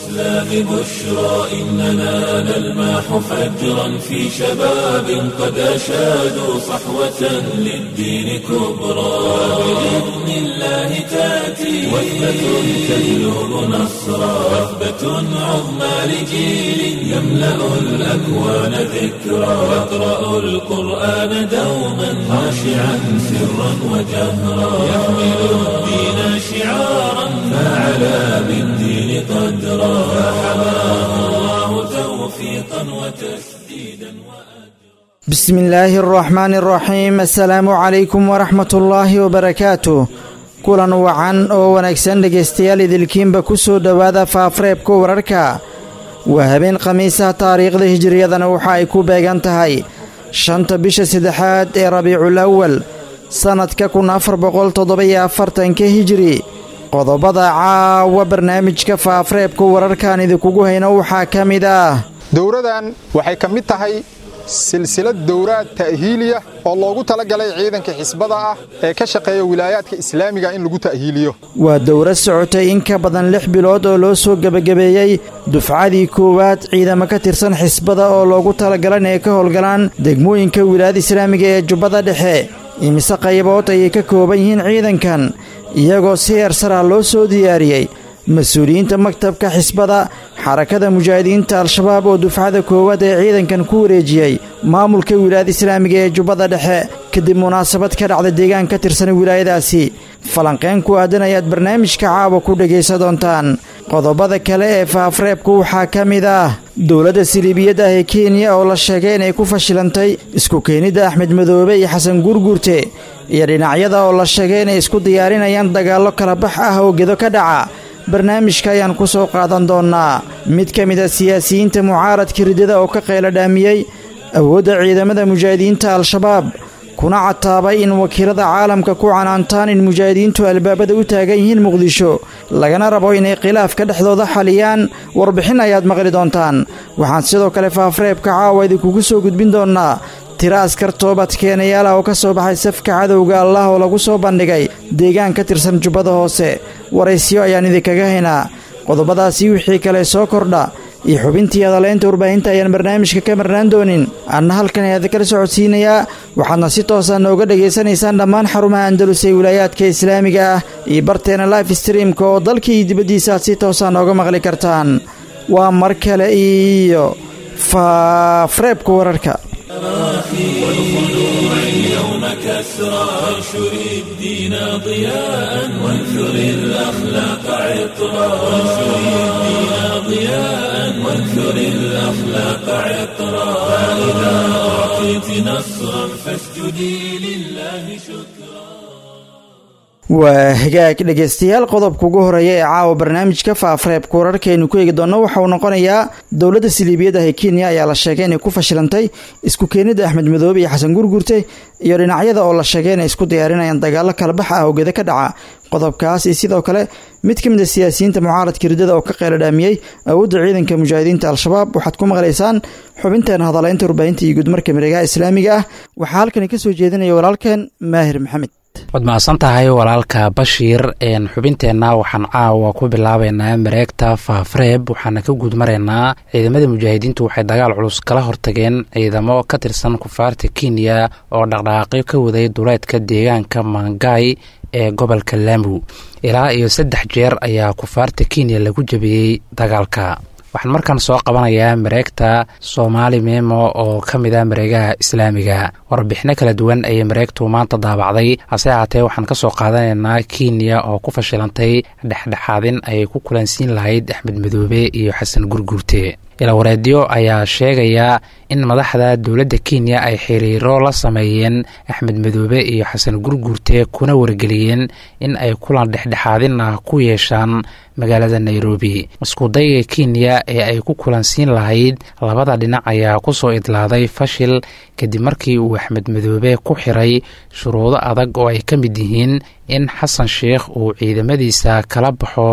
الإسلام بشرى إننا نلمح فجرا في شباب قد أشادوا صحوة للدين كبرى بإذن الله تأتي وثبة تجلب نصرا وثبة عظمى لجيل يملأ الأكوان ذكرا يقرأ القرآن دوما خاشعا سرا وجهرا يحمل الدين شعارا فعلى بالدين قدرا فحماه الله توفيقا وتسديدا بسم الله الرحمن الرحيم السلaamu calaykum waraxmat ullaahi wabarakaatuh kulan wacan oo wanaagsan dhegaystayaal idilkiinba ku soo dhowaada faafareebka wararka waa habeen khamiisaha taariikhda hijiriyadana waxa ay ku beegan tahay shanta bisha saddexaad ee rabiicul awal sannadka kun afar boqol toddoba-iyo afartanka hijiri qodobada caawa barnaamijka faafareebka wararkaan idinkugu hayno waxaa ka mid ah dowradan waxay ka mid tahay silsilad dowraad ta'hiiliya oo loogu talagalay ciidanka xisbada ah ee ka shaqeeya wilaayaadka islaamiga in lagu ta'hiiliyo waa dowrad socotay in ka badan lix bilood oo loo soo gebagabeeyey dufcadii koowaad ciidamo ka tirsan xisbada oo loogu talagalay inay ka howlgalaan degmooyinka wilaayada islaamiga ee jubbada dhexe imise qaybood ayay ka kooban yihiin ciidankan iyagoo si eersarah loo soo diyaariyey mas-uuliyiinta maktabka xisbada xarakada mujaahidiinta al-shabaab oo dufcada koowaad ee ciidankan ku wareejiyey maamulka wilaayada islaamiga ee jubbada dhexe kadib munaasabad ka dhacda deegaan ka tirsan wilaayadaasi falanqeen ku aadan ayaad barnaamijka caawa ku dhegaysa doontaan qodobada kale ee faafreebku waxaa ka mid ah dowladda siliibiyad ah ee kenya oo la sheegay inay ku fashilantay isku keenidda axmed madoobe iyo xasan guurguurte iyo dhinacyada oo la sheegay inay isku diyaarinayaan dagaallo kala bax ah oo gedo ka dhaca barnaamijka ayaan ku soo qaadan doonnaa mid ka mid a siyaasiyiinta mucaaradka ridada oo ka qaylo dhaamiyey awoodda ciidamada mujaahidiinta al-shabaab kuna cataabay in wakiilada caalamka ku canaantaan in mujaahidiintu albaabada u taagan yihiin muqdisho lagana rabo inay khilaafka dhexdooda xaliyaan warbixin ayaad maqli doontaan waxaan sidoo kale faafreebka caawa idinkugu soo gudbin doonnaa tiro askar toobad keenayaala oo ka soo baxay safka cadowga allah oo lagu soo bandhigay deegaan ka tirsan jubbada hoose waraysyo ayaan idinkaga haynaa qodobadaasi wixii kale soo kordha iyo xubintii hadaleynta warbaahinta ayaan barnaamijka ka marnaan doonin anna halkan ayaada kala socodsiinayaa waxaadna si toosa nooga dhegaysanaysaan dhammaan xarumaha andalus ee wilaayaadka islaamiga ah iyo barteena life streamka oo dalka iyo dibaddiisa aad si toosa nooga maqli kartaan waa mar kale iyo faafreebka wararka والخلوع اليوم كسرى وانشر الدين ضياء وانثر الأخلاق عطرا وانشر الدين ضياء وانثر الأخلاق عطرا فإذا أعطيت نصرا فاسجدي لله شكرا waa hagaag dhegaystayaal qodobka ugu horeeya ee caawa barnaamijka faafreebka wararkaaynu ku eegi doonno waxa uu noqonayaa dowladda siliibiyad ah ee kenya ayaa la sheegay inay ku fashilantay isku keenidda axmed madoobe iyo xasan gurgurte iyo dhinacyada oo la sheegay inay isku diyaarinayaan dagaallo kalabax ah oo geda ka dhaca qodobkaas iyo sidoo kale mid ka mid a siyaasiyiinta mucaaradka ridada oo ka qaylo dhaamiyey awoodda ciidanka mujaahidiinta al-shabaab waxaad ku maqlaysaan xubinteena hadaleynta warbaahinta iyo guudmarka miregaha islaamiga ah waxaa halkani kasoo jeedinaya walaalkeen maahir maxamed waad mahadsan tahay walaalka bashiir xubinteenna waxaan caawa ku bilaabeynaa mareegta faafreeb waxaana ka guud maraynaa ciidamada mujaahidiintu waxay dagaal culus kala hortageen ciidamo ka tirsan kufaarta kenya oo dhaqdhaqaaqyo ka waday duleedka deegaanka mangai ee gobolka lamu ilaa iyo saddex jeer ayaa kufaarta kenya lagu jabiyey dagaalka waxaan markaan soo qabanayaa mareegta soomaali memo oo ka mid a mareegaha islaamiga warbixino kala duwan ayay mareegtu maanta daabacday hase ahaatee waxaan ka soo qaadanaynaa kenya oo ku fashilantay dhexdhexaadin ay ku kulansiin lahayd axmed madoobe iyo xasan gurguurte ilawareedyo ayaa sheegaya in madaxda dowladda kenya ay xiriiro la sameeyeen axmed madoobe iyo xasan gurguurte kuna wargeliyeen in ay kulan dhexdhexaadin ah ku yeeshaan magaalada nairobi iskudayga kenya ee ay ku kulansiin lahayd labada dhinac ayaa kusoo idlaaday fashil kadib markii uu axmed madoobe ku xiray shuruudo adag oo ay ka mid yihiin in xasan sheikh uu ciidamadiisa kala baxo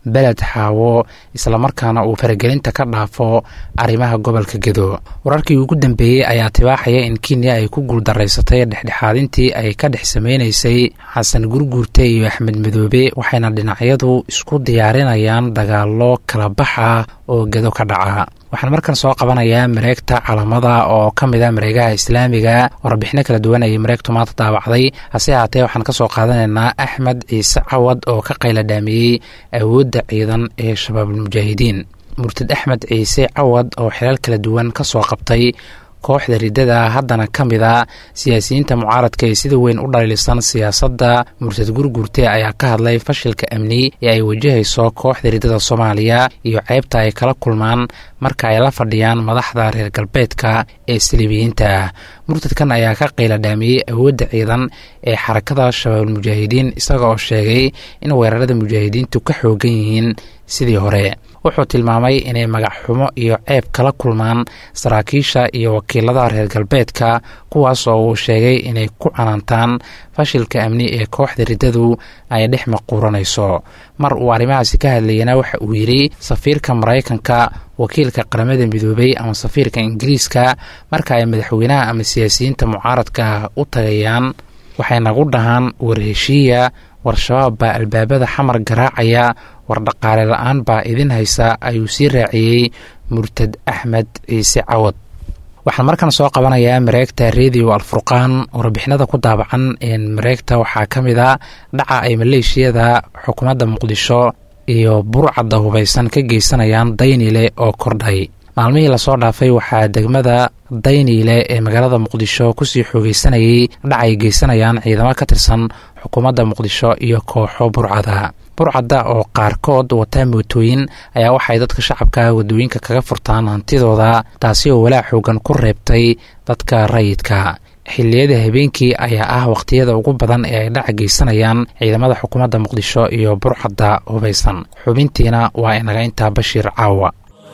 beled xaawo islamarkaana uu faragelinta ka dhaafo arrimaha gobolka gedo wararkii ugu dambeeyey ayaa tibaaxaya in kenya ay ku guuldaraysatay dhexdhexaadintii ay ka dhex sameynaysay xasan gurguurte iyo axmed madoobe waxayna dhinacyadu isku diyaarinayaan dagaalo kala bax ah oo gedo ka dhaca waxaan markan soo qabanayaa mareegta calamada oo ka mid a mareegaha islaamiga warbixino kala duwan ayay mareegtu maanta daabacday hase haatee waxaan ka soo qaadanaynaa axmed ciise cawad oo ka qayladhaamiyey awoodda ciidan ee shabaabulmujaahidiin murtad axmed ciise cawad oo xilal kala duwan ka soo qabtay kooxda riddada haddana ka mid a siyaasiyiinta mucaaradka ee sida weyn u dhaliilisan siyaasadda murtad gurgurte ayaa ka hadlay fashilka amni ee ay wajahayso kooxda riddada soomaaliya iyo ceybta ay kala kulmaan marka ay la fadhiyaan madaxda reer galbeedka ee saliibiyiinta ah murtadkan ayaa ka qayladhaamiyey awoodda ciidan ee xarakada shabaabulmujaahidiin isaga oo sheegay in weerarada mujaahidiintu ka xoogan yihiin sidii hore wuxuu tilmaamay inay magac xumo iyo ceeb kala kulmaan saraakiisha iyo wakiilada reer galbeedka kuwaas oo uu sheegay inay ku canaantaan fashilka amni ee kooxda riddadu ay dhex maquuranayso mar uu arrimahaasi ka hadlayana waxa uu yidhi safiirka maraykanka wakiilka qaramada midoobay ama safiirka ingiriiska marka ay madaxweynaha ama siyaasiyiinta mucaaradka u tagayaan waxay nagu dhahaan warheshiiya war-shabaab baa albaabada xamar garaacaya war dhaqaale la-aan baa idin haysa ayuu sii raaciyey murtad axmed ciise cawad waxaan markan soo qabanayaa mareegta radio alfurqaan warbixinada ku daabacan mareegta waxaa ka mid a dhaca ay maleeshiyada xukuumadda muqdisho iyo burcadda hubaysan ka geysanayaan daynile oo kordhay maalmihii lasoo dhaafay waxaa degmada dayniile ee magaalada muqdisho kusii xoogeysanayay dhac ay geysanayaan ciidamo ka tirsan xukuumadda muqdisho iyo kooxo burcada burcadda oo qaarkood wataa mootooyin ayaa waxay dadka shacabka wadooyinka kaga furtaan hantidooda taasi oo walaac xoogan ku reebtay dadka rayidka xilliyada habeenkii ayaa ah wakhtiyada ugu badan ee ay dhaca geysanayaan ciidamada xukuumadda muqdisho iyo burcadda hubaysan xubintiina waa inaga intaa bashiir caawa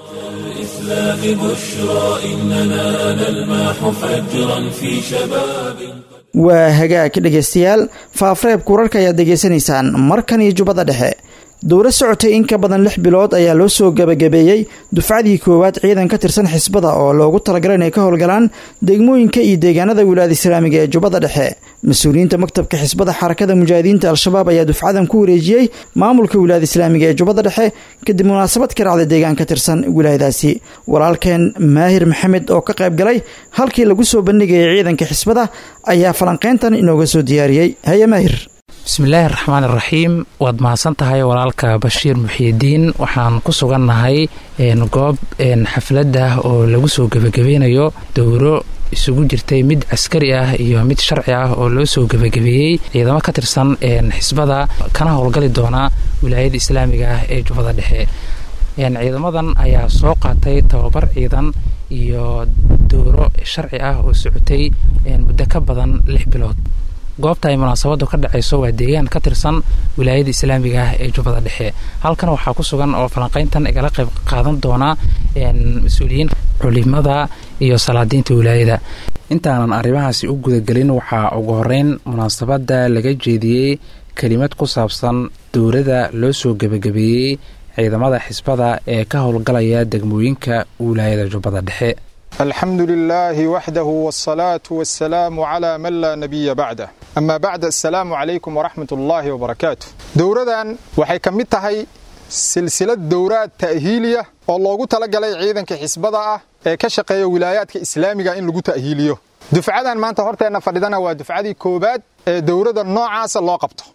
الإسلام بشرى إننا نلمح فجرا في شباب waa hagaag dhegaystayaal faafreebka wararka ayaad degeysanaysaan markan iyo jubbada dhexe dowla socotay in ka badan lix bilood ayaa loo soo gebagabeeyey dufcadii koowaad ciidan ka tirsan xisbada oo loogu talagalay inay ka howlgalaan degmooyinka iyo deegaanada wilaayada islaamiga ee jubbada dhexe mas-uuliyiinta maktabka xisbada xarakada mujaahidiinta al-shabaab ayaa dufcadan ku wareejiyey maamulka wilaayada islaamiga ee jubbada dhexe kadib munaasabad ka dhacday deegaan ka tirsan wilaayadaasi walaalkeen maahir maxamed oo ka qayb galay halkii lagu soo bandhigayay ciidanka xisbada ayaa falanqeyntan inooga soo diyaariyey haye maahir bismillaahi raxmaan iraxiim waad mahadsan tahay walaalka bashiir muxiidiin waxaan ku sugannahay goob xafladda oo lagu soo gebagabeynayo dowro isugu jirtay mid caskari ah iyo mid sharci ah oo loo soo gebagabeeyey ciidamo ka tirsan xisbada kana howlgali doona wilaayada islaamiga ah ee jubbada dhexe ciidamadan ayaa soo qaatay tababar ciidan iyo dowro sharci ah oo socotay muddo ka badan lix bilood goobta ay munaasabadu ka dhacayso waa deegaan ka tirsan wilaayada islaamiga ah ee jubbada dhexe halkan waxaa ku sugan oo falanqeyntan igala qayb qaadan doona mas-uuliyiin culimada iyo salaadiinta wilaayada intaanan arrimahaasi u gudagelin waxaa ugu horeyn munaasabadda laga jeediyey kelimad ku saabsan dowladda loo soo gebagabeeyey ciidamada xisbada ee ka howlgalaya degmooyinka wilaayada jubbada dhexe alxamdu lilaahi waxdahu wsalaatu wasalaamu calaa man laa nabiya bacdah amaa bacd assalaamu calaykum waraxmat ullaahi wabarakaatu dowradan waxay ka mid tahay silsilad dowraad ta'hiiliya oo loogu talagalay ciidanka xisbada ah ee ka shaqeeya wilaayaadka islaamiga in lagu ta'hiiliyo dufcadan maanta horteenna fadhidana waa dufcadii koowaad ee dowrada noocaasa loo qabto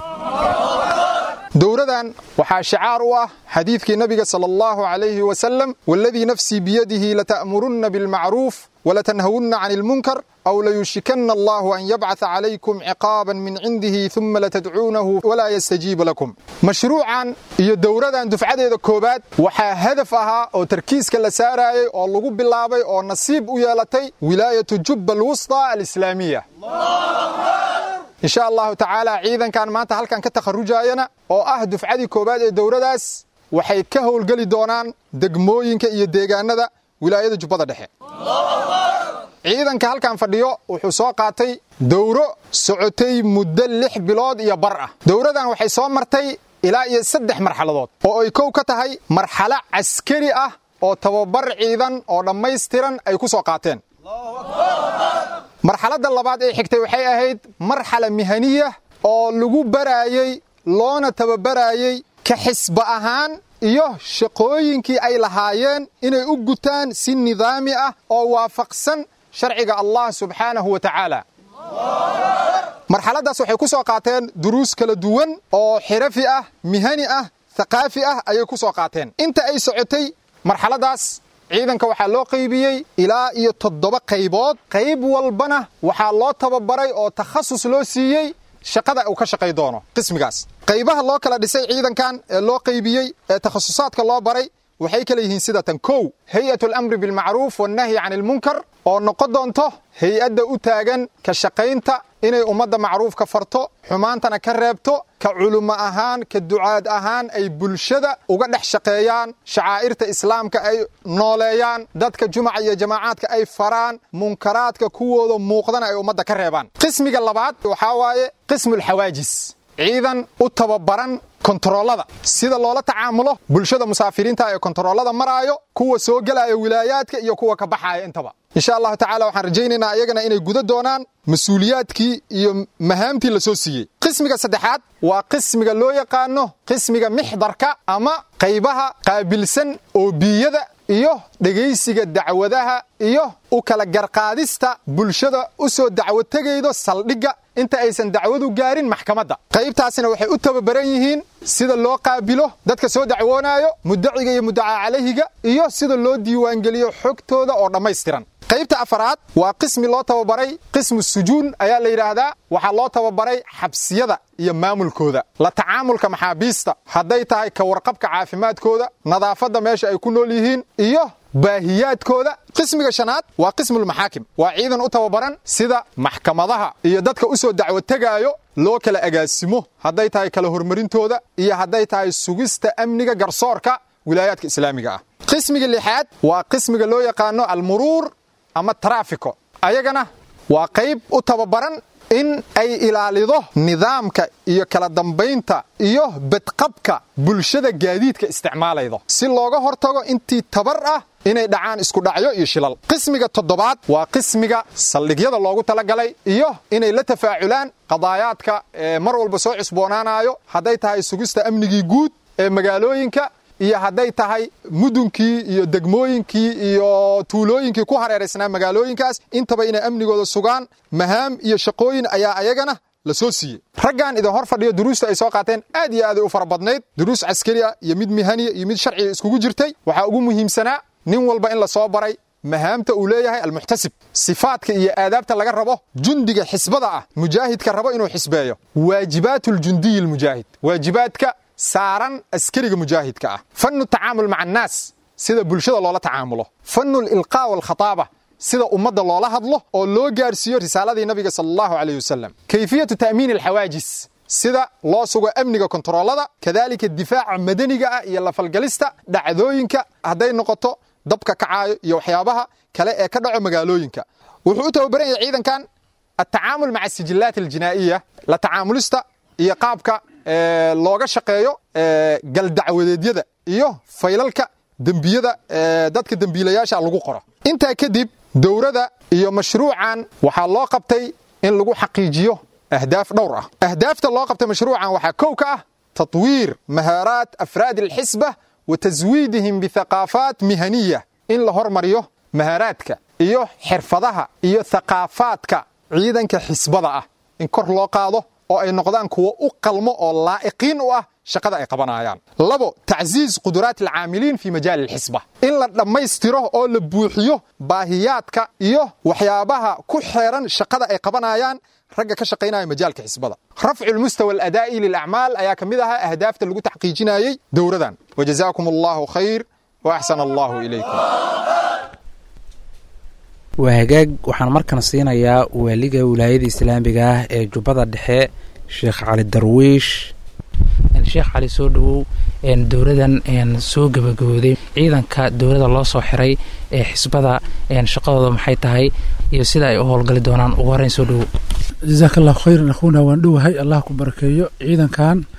dowradan waxaa shicaar u ah xadiidkii nabiga sala allahu calayhi wasalam waladii nafsii biyadihi lata'murunna bilmacruuf walatanhawunna can ilmunkar aw layushikanna allahu an yabcatha calaykum ciqaaban min cindihi uma latadcuunahu walaa yastajiiba lakum mashruucan iyo dowradan dufcadeeda koowaad waxaa hadaf ahaa oo tarkiiska la saarayay oo lagu bilaabay oo nasiib u yeelatay wilaayatu jubba alwusطa alislaamiya insha allahu tacaala ciidankan maanta halkan ka takharujayana oo ah dufcadii koowaad ee dowradaas waxay ka howlgeli doonaan degmooyinka iyo deegaanada wilaayada jubbada dhexe ciidanka halkan fadhiyo wuxuu soo qaatay dowro socotay muddo lix bilood iyo bar ah dowradan waxay soo martay ilaa iyo saddex marxaladood oo ay kow ka tahay marxalo caskari ah oo tababar ciidan oo dhammaystiran ay ku soo qaateen marxaladda labaad ee xigtay waxay ahayd marxala mihaniya oo lagu baraayey loona tababaraayey ka xisba ahaan iyo shaqooyinkii ay lahaayeen inay u gutaan si nidaami ah oo waafaqsan sharciga allah subxaanahu wa tacaala marxaladdaas waxay ku soo qaateen duruus kala duwan oo xirafi ah mihani ah thaqaafi ah ayay ku soo qaateen inta ay socotay marxaladdaas ciidanka waxaa loo qaybiyey ilaa iyo toddoba qaybood qayb walbana waxaa loo tababaray oo takhasus loo siiyey shaqada uu ka shaqay doono qismigaas qaybaha loo kala dhisay ciidankan ee loo qaybiyey ee takhasusaadka loo baray waxay kala yihiin sida tan kow hay-at alamri bilmacruuf wannahyi can ilmunkar oo noqon doonto hay-adda u taagan ka shaqaynta inay ummadda macruufka farto xumaantana ka reebto ka culummo ahaan ka ducaad ahaan ay bulshada uga dhex shaqeeyaan shacaa'irta islaamka ay nooleeyaan dadka jumaca iyo jamaacaadka ay faraan munkaraadka kuwooda muuqdana ay ummadda ka reebaan qismiga labaad waxaa waaye qismulxawaajis ciidan u tababaran kontaroolada sida loola tacaamulo bulshada musaafiriinta ee kontaroolada maraayo kuwa soo gelaya wilaayaadka iyo kuwa ka baxaaya intaba insha allahu tacala waxaan rajaynaynaa iyagana inay guda doonaan mas-uuliyaadkii iyo mahaamtii la soo siiyey qismiga saddexaad waa qismiga loo yaqaano qismiga mixdarka ama qaybaha qaabilsan oobiyada iyo dhegaysiga dacwadaha iyo u kala garqaadista bulshada u soo dacwo tegaydo saldhigga inta aysan dacwadu gaarin maxkamadda qaybtaasina waxay u tababaran yihiin sida loo qaabilo dadka soo dacwoonaayo mudaciga iyo mudacaa calayhiga iyo sida loo diiwaangeliyo xogtooda oo dhammaystiran qaybta afaraad waa qismi loo tababaray qismu sujuun ayaa la yidhaahdaa waxaa loo tababaray xabsiyada iyo maamulkooda la tacaamulka maxaabiista hadday tahay ka warqabka caafimaadkooda nadaafadda meesha ay ku nool yihiin iyo baahiyaadkooda qismiga shanaad waa qismulmaxaakim waa ciidan u tababaran sida maxkamadaha iyo dadka u soo dacwo tegaayo loo kala agaasimo hadday tahay kala hormarintooda iyo hadday tahay sugista amniga garsoorka wilaayaadka islaamiga ah qismiga lixaad waa qismiga loo yaqaano almuruur ama taraafiko ayagana waa qayb u tababaran in ay ilaalido nidaamka iyo kala dambaynta iyo badqabka bulshada gaadiidka isticmaalaydo si looga hortago intii tabar ah inay dhacaan iskudhacyo iyo shilal qismiga toddobaad waa qismiga saldhigyada loogu talagalay iyo inay la tafaaculaan qadaayaadka ee mar walba soo cusboonaanayo hadday tahay sugista amnigii guud ee magaalooyinka iyo hadday tahay mudunkii iyo degmooyinkii iyo tuulooyinkii ku hareeraysnaa magaalooyinkaas intaba inay amnigooda sugaan mahaam iyo shaqooyin ayaa ayagana la soo siiyey raggan idin hor fadhiyo duruusta ay soo qaateen aad iyo aaday u fara badnayd duruus caskari ah iyo mid mihaniya iyo mid sharciga iskugu jirtay waxaa ugu muhiimsanaa nin walba in la soo baray mahaamta uu leeyahay almuxtasib sifaadka iyo aadaabta laga rabo jundiga xisbada ah mujaahidka rabo inuu xisbeeyo waajibaatu ljundiyi almujaahid waajibaadka saaran askariga mujaahidka ah fannu tacaamul maca annaas sida bulshada loola tacaamulo fannu lilqaa walkhataaba sida ummadda loola hadlo oo loo gaarsiiyo risaaladii nabiga sala allahu caleyh wasalam kayfiyatu ta'miini alxawaajis sida loo sugo amniga kontaroolada kadalika difaaca madaniga ah iyo lafalgalista dhacdooyinka hadday noqoto dabka kacaayo iyo waxyaabaha kale ee ka dhaco magaalooyinka wuxuu u tababaran yahay ciidankan atacaamul maca sijillaat aljinaa'iya la tacaamulista iyo qaabka looga shaqeeyo galdacwadeedyada iyo faylalka dembiyada dadka dembiilayaasha lagu qoro intaa kadib dowrada iyo mashruucan waxaa loo qabtay in lagu xaqiijiyo ahdaaf dhowr ah ahdaafta loo qabtay mashruucan waxaa kow ka ah tatwiir mahaaraat afraadi alxisba wa taswiidihim bithaqaafaat mihaniya in la hormariyo mahaaraadka iyo xirfadaha iyo thaqaafaadka ciidanka xisbada ah in kor loo qaado oo ay noqdaan kuwo u qalmo oo laa'iqiin u ah shaqada ay qabanayaan labo tacziiz quduraat alcaamiliin fi majaali alxisba in la dhammaystiro oo la buuxiyo baahiyaadka iyo waxyaabaha ku xeeran shaqada ay qabanayaan ragga ka shaqaynaya majaalka xisbada rafcu lmustawa aladaa'i lilacmaal ayaa ka mid ahaa ahdaafta lagu taxqiijinayey dowradan wajazaakum allahu khayr wa axsana allahu ilaykum waa hagaag waxaan markan siinayaa waaliga wilaayada islaamiga ah ee jubbada dhexe sheekh cali darwiish sheekh cali soo dhawow dowladan soo gabagabooday ciidanka dowladda loo soo xiray ee xisbada shaqadooda maxay tahay iyo sida ay u howlgali doonaan ugu horeyn soo dhawow jazaaka allahu khayran akhuuna waan dhowahay allah ku barakeeyo ciidankan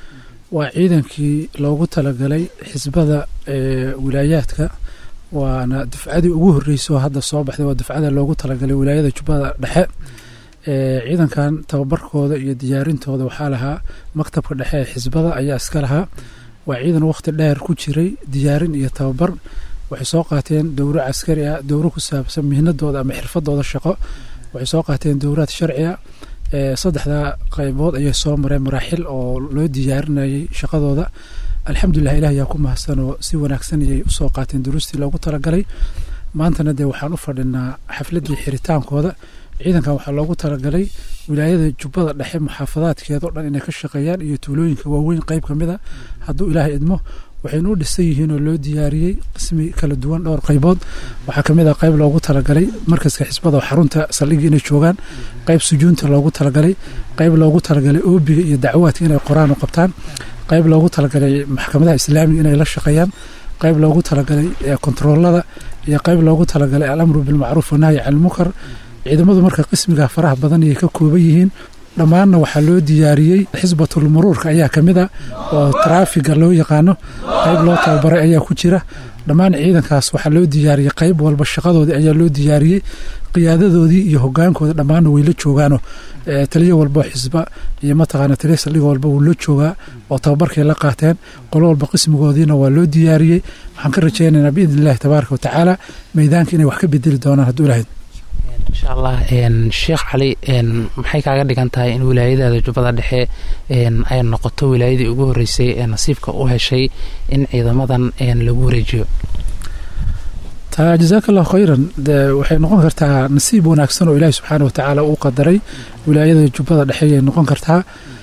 waa ciidankii loogu talagalay xisbada wilaayaadka waana dufcadii ugu horreysay oo hadda soo baxday waa dufcada loogu talagalay wilaayada jubbada dhexe ciidankan tababarkooda iyo diyaarintooda waxaa lahaa maktabka dhexe ee xisbada ayaa iska lahaa waa ciidan wakhti dheer ku jiray diyaarin iyo tababar waxay soo qaateen dowro caskari ah dowro ku saabsan mihnadooda ama xirfadooda shaqo waxay soo qaateen dowraad sharci ah saddexdaa qaybood ayay soo mareen maraaxil oo loo diyaarinayay shaqadooda alxamdulilah ilah ayaa ku mahadsan oo si wanaagsan ayay usoo qaateen duruustii loogu talagalay maantana dee waxaan u fadhinaa xafladii xiritaankooda ciidankan waxaa loogu talagalay wilaayada jubbada dhexe muxaafadaadkeeda o dhan inay ka shaqeeyaan iyo tuulooyinka waaweyn qeyb ka mid a hadduu ilaahay idmo waxaynu u dhisan yihiin oo loo diyaariyey qismi kala duwan dhowr qaybood waxaa kamid ah qayb loogu talagalay markaska xisbada oo xarunta saldhigii inay joogaan qayb sujuunta loogu talagalay qayb loogu talagalay oobiga iyo dacwaadka inay qoraan oo qabtaan qayb loogu talagalay maxkamadaha islaamiga inay la shaqeeyaan qayb loogu talagalay kontaroolada iyo qayb loogu talagalay alamru bilmacruuf wanahyi can ilmunkar ciidamadu marka qismiga faraha badan ayay ka kooban yihiin dhammaanna waxaa loo diyaariyey xisbatul muruurka ayaa ka mid a oo taraafiga loo yaqaano qayb loo tababaray ayaa ku jira dhammaan ciidankaas waxaa loo diyaariyey qayb walba shaqadoodii ayaa loo diyaariyey qiyaadadoodii iyo hogaankooda dhammaanna way la joogaano taliyo walba xisba iyo mataqaana taliya saldhiga walba wuu la joogaa oo tababarkay la qaateen qolo walba qismigoodiina waa loo diyaariyey waxaan ka rajaynaynaa biidni illahi tabaaraka watacaala meydaanka inay wax ka bedeli doonaan hadduu ilahayd insha allah sheekh cali maxay kaaga dhigan tahay in wilaayadaada jubbada dhexe ay noqoto wilaayadii ugu horeysay ee nasiibka u heshay in ciidamadan lagu wareejiyo taa jazaaka allahu khayran de waxay noqon kartaa nasiib wanaagsan oo ilaahi subxaana watacaala uu qadaray wilaayada jubbada dhexe ayay noqon kartaa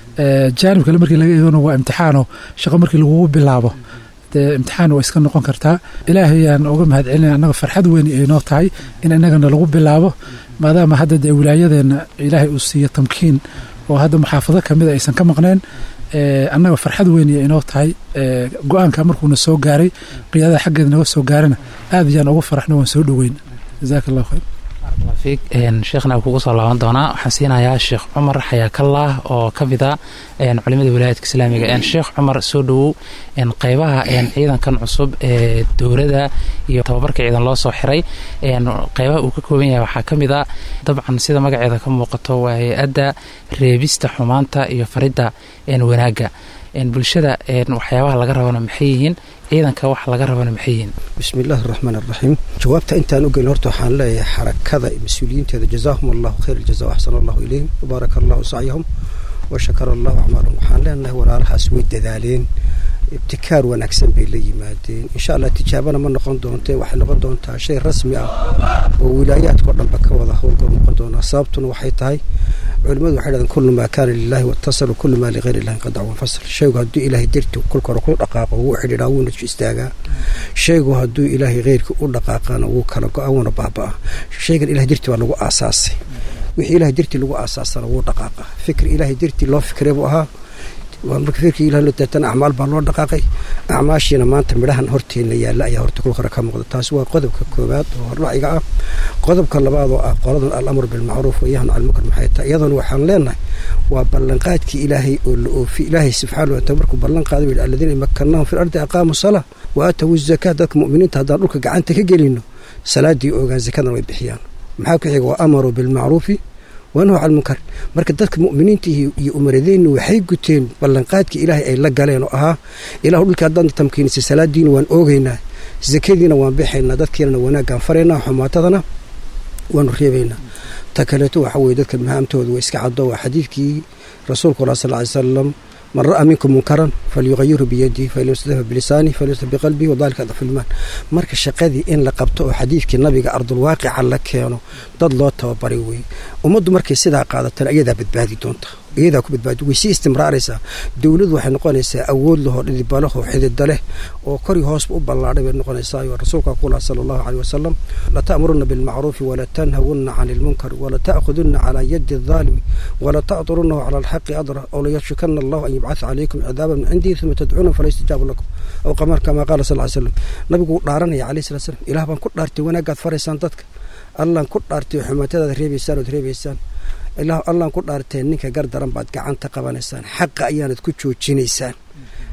jaanib kale markii laga eegano waa imtixaano shaqo markii lagugu bilaabo dee imtixaan waa iska noqon kartaa ilaahayaan uga mahad celina annaga farxad weyn ay noo tahay in innagana lagu bilaabo maadaama hadda dee wilaayadeenna ilaahay uu siiyo tamkiin oo hadda muxaafado kamida aysan ka maqneen annaga farxad weyn ay inoo tahay go-aanka markuuna soo gaaray qiyaadada xaggeeda naga soo gaarana aad ayaan ugu faraxno waan soo dhoweyn jazaaka allahu khayr fiik sheekhna kugu soo laaban doonaa waxaan siinayaa sheekh cumar xayaakallah oo ka mida culimada wilaayadka islaamiga sheekh cumar soo dhowow qeybaha ciidankan cusub ee dowladda iyo tababarka ciidan loo soo xiray qeybaha uu ka kooban yahay waxaa ka mid a dabcan sida magaceeda ka muuqato waa hay-adda reebista xumaanta iyo faridda wanaagga bulshada waxyaabaha laga rabana maxay yihiin ciidanka waxa laga rabana maxay yihiin bismi illaahi araxmaan araxiim jawaabta intaan u gelin horta waxaan leeyahay xarakada mas-uuliyiinteeda jazaahum allahu khayr aljaza waxsana allahu ilayhim wabaaraka allahu sacyahum wa shakara allahu acmaalahum waxaan leenahay walaalahaas way dadaaleen ibtikaar wanaagsan bay la yimaadeen insha allah tijaabana ma noqon doonte waxay noqon doontaa shay rasmi ah oo wilaayaadkao dhanba ka wada howlgal noqon doonaa sababtuna waxay tahay culimadu waxay dhahdeen kullu maa kaana lilahi watasal kullu maa ligayr illahi qadac wanfasal shaygu hadduu ilaahay darti kolka hore ku dhaqaaqo wuu xidhiidhaa wuuna istaagaa shaygu hadduu ilaahay keyrkii u dhaqaaqana wuu kala go-a wuuna baaba-a shaygan ilahay darti baa lagu aasaasay wixii ilahay darti lagu aasaasana wuu dhaqaaqa fikri ilaahay darti loo fikray buu ahaa waa marka fikirkii ilaah loo deetana acmaal baa loo dhaqaaqay acmaashiina maanta midhahan horteena yaalla ayaa horta kul hore ka muuqda taasi waa qodobka koowaad oo horlaciga ah qodobka labaad oo ah qoladan alamru bilmacruuf wayahnu can lmunkar maxay tahay iyadana waxaan leenahay waa ballanqaadkii ilaahay oo la oofi ilaahay subxaana wataala markuu ballan qaaday buu yidhi aladiina makanahum fi lardi aqaamu salaa wa aatawu zakaa dadka mu'miniinta haddaan dhulka gacanta ka gelino salaadii ogaan zakadan way bixiyaan maxaa ku xiga waa amaruu bilmacruufi waanahu can munkar marka dadka mu'miniinta iyo umaradeennu waxay guteen ballanqaadkii ilaahay ay la galeen oo ahaa ilahu dhulkii haddaan tamkiinisay salaadiina waan oogaynaa zakadiina waan bixaynaa dadkiinana wanaaggaan faraynaa xumaatadana waanu reebaynaa ta kaleeto waxa weye dadka mahaamtooda waa iska caddo waa xadiidkii rasuulku allah sal ly salam man ra'a minkum munkaran falyuqayirhu biyadihi fain yastadfa bilisaani falyastaf biqalbihi wadalika adfu limaan marka shaqadii in la qabto oo xadiidkii nabiga ardulwaaqica la keeno dad loo tababaray weye ummaddu markay sidaa qaadatana iyadaa badbaadi doonta iyadaa ku badbaadi way sii istimraaraysaa dowladu waxay noqonaysaa awood lahoo dhidibalaho xidida leh oo kori hoosba u ballaadhay bay noqonaysaayo rasuulka kulaha sala allahu caleyh wasalam lata'muruna bilmacruufi walatanhawunna cani ilmunkar walata'khudunna calaa yadi aldaalimi walata'durunahu cala alxaqi adra oo layashukana allahu an yubcatha calaykum cidaaba min cindihi uma tadcuuna fala yustajaabu lakum aw qamar kamaa qaala sal ly slam nabigu wuu dhaaranaya calayhi salatu slam ilaah baan ku dhaartay wanaagaad faraysaan dadka allaan ku dhaartay xumaatadaad reebaysaan ood reebaysaan ilaa allaan ku dhaarteen ninka gar daran baad gacanta qabanaysaan xaqa ayaanad ku joojinaysaan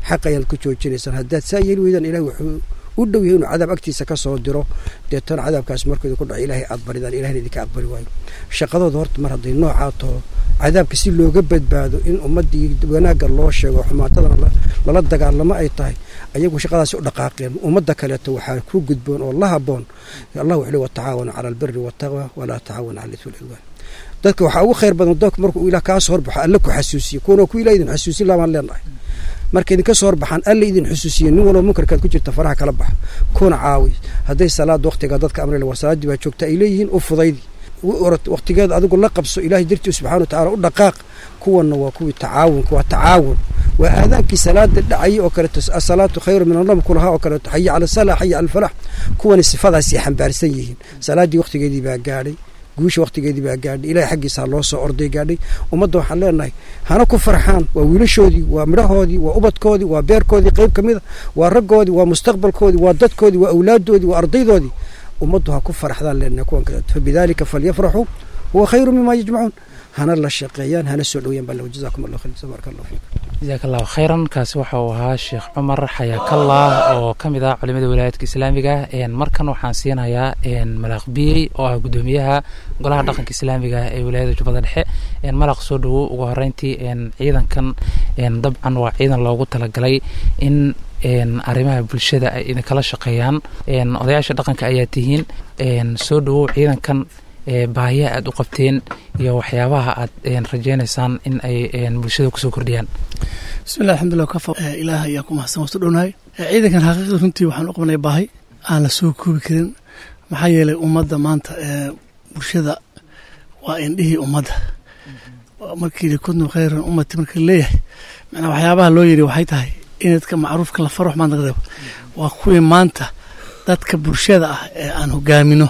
xaq ayaad ku joojinaysaan haddaad saa yeeli weydaan ilahi wuxuu u dhow yahay inuu cadaab agtiisa ka soo diro deetana cadaabkaas markuu idinku dhaco ilaahay aad baridaan ilahina idinka aqbali waayo shaqadooda horta mar hadday noocaa taho cadaabka si looga badbaado in ummaddii wanaagga loo sheego xumaatadana lala dagaalamo ay tahay ayagu shaqadaasi u dhaqaaqeen ummadda kaleeto waxaa ku gudboon oo la haboon allah wuxuu le watacaawanu cala albiri waltaqwa walaa tacaawanu cala ismi walcudwaan dadka waxaa ugu khayr badan dadku markuu ilah kaa soo horbaxo alle ku xasuusiye kuwana ku ilah idin xasuusin laabaan leenahay marka idinka soo horbaxaan alle idin xusuusiye nin walba munkarkaad ku jirta faraha kala baxa kuna caawi hadday salaad waqtiga dadka amrila war salaaddii baa joogta ay leeyihiin u fudaydi waqtigeeda adigu la qabso ilahay dartii subxana wa tacala u dhaqaaq kuwanna waa kuwii tacaawunka waa tacaawun waa aadaankii salaada dhacayay oo kaleeto asalaatu khayru min annam kulahaa oo kaleeto xaya cala salaa xaya cala alfalax kuwani sifadaasay xambaarsan yihiin salaaddii waqtigeedii baa gaadhay guusha waqtigeedii baa gaadhay ilahay xaggiisa loo soo orday gaadhay ummadda waxaan leenahay hana ku farxaan waa wiilashoodii waa midhahoodii waa ubadkoodii waa beerkoodii qayb ka mida waa raggoodii waa mustaqbalkoodii waa dadkoodii waa awlaaddoodii waa ardaydoodii ummaddu ha ku faraxdaan leenahay kuwan kaleeto fabidaalika falyafraxuu huwa khayru mima yajmacuun hana la shaqeeyaan hana soo dhowyaan baa jazakum allah khayr tabaaraka allah fiikum jazaak allahu khayran kaasi waxa uu ahaa sheekh cumar xayaakallah oo ka mid ah culimada wilaayadka islaamiga markan waxaan siinayaa malaq biyey oo ah guddoomiyaha golaha dhaqanka islaamiga ee wilaayada jubbada dhexe malaq soo dhowow ugu horeyntii ciidankan dabcan waa ciidan loogu talagalay in arrimaha bulshada ay idinkala shaqeeyaan odayaasha dhaqanka ayaa tihiin soo dhowow ciidankan baahiyaha aada u qabteen iyo waxyaabaha aad rajeynaysaan in ay bulshada kusoo kordhiyaan bismillah alxamdulillah kafa ilaah ayaa ku mahadsan wastu dhownahay ciidankan xaqiiqda runtii waxaan u qabnay baahi aan la soo koobi karin maxaa yeelay ummadda maanta bulshada waa indhihii ummadda markii likuntum khayran ummati marka leeyahay macnaa waxyaabaha loo yidhi waxay tahay in dadka macruufka la faro xumaan laga reebo waa kuwii maanta dadka bulshada ah ee aan hogaamino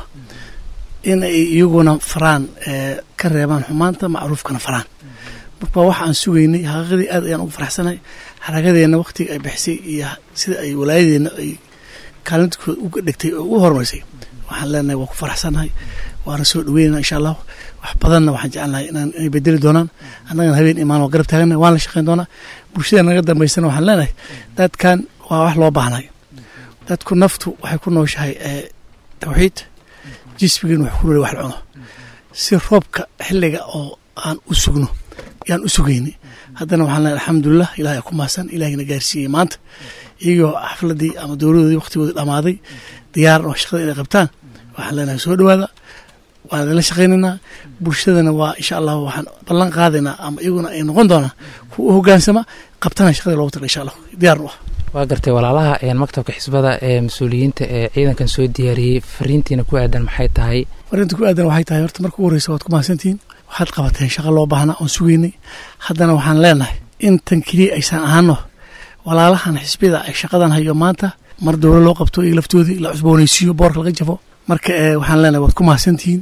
in ay iyaguna faraan ka reebaan xumaanta macruufkana faraan marka waxa aan sugaynay xaqiiqadii aad ayaan ugu faraxsanahay xaragadeenna waktiga ay bixisay iyo sida ay walaayadeenna ay kaalintooda uga dhigtay oo u horumarisay waxaan leenahay waa ku faraxsanahay waana soo dhaweynana insha allahu wax badanna waxaan jecelnahay inay bedeli doonaan annagana habeen imaan waa garab taagana waan la shaqeyn doonaa bulshada naga dambaysana waxaan leenahay dadkan waa wax loo baahnay dadku naftu waxay ku nooshahay tawxiid jismigiin wax ku nool wax la cuno si roobka xilliga oo aan u sugno yaan u sugaynay haddana waxaan leehay alxamdulilah ilahay ku mahadsan ilahayna gaarsiiyey maanta iyagoo xafladii ama dowladoodii waqtigoodii dhammaaday diyaar oo shaqada inay qabtaan waxaan leenahay soo dhowaada waan idinla shaqaynaynaa bulshadana waa insha allah waxaan ballan qaadaynaa ama iyaguna ay noqon doonaan kuwa u hogaansama qabtana shaqadii loogu tala insha allah diyaar u ah waa gartay walaalaha maktabka xisbada ee mas-uuliyiinta ee ciidankan soo diyaariyey fariintiina ku aadan maxay tahay fariinta ku aadan waxay tahay horta marka ugu horreysa waad ku mahadsantihiin waxaad qabateen shaqa loo baahnaa oon sugeynay haddana waxaan leenahay intan keliya aysan ahaano walaalahan xisbida ay shaqadan hayo maanta mar dowla loo qabto iyo laftoodii la cusboonaysiiyo boorka laga jafo marka waxaan leenahay waad ku mahadsantihiin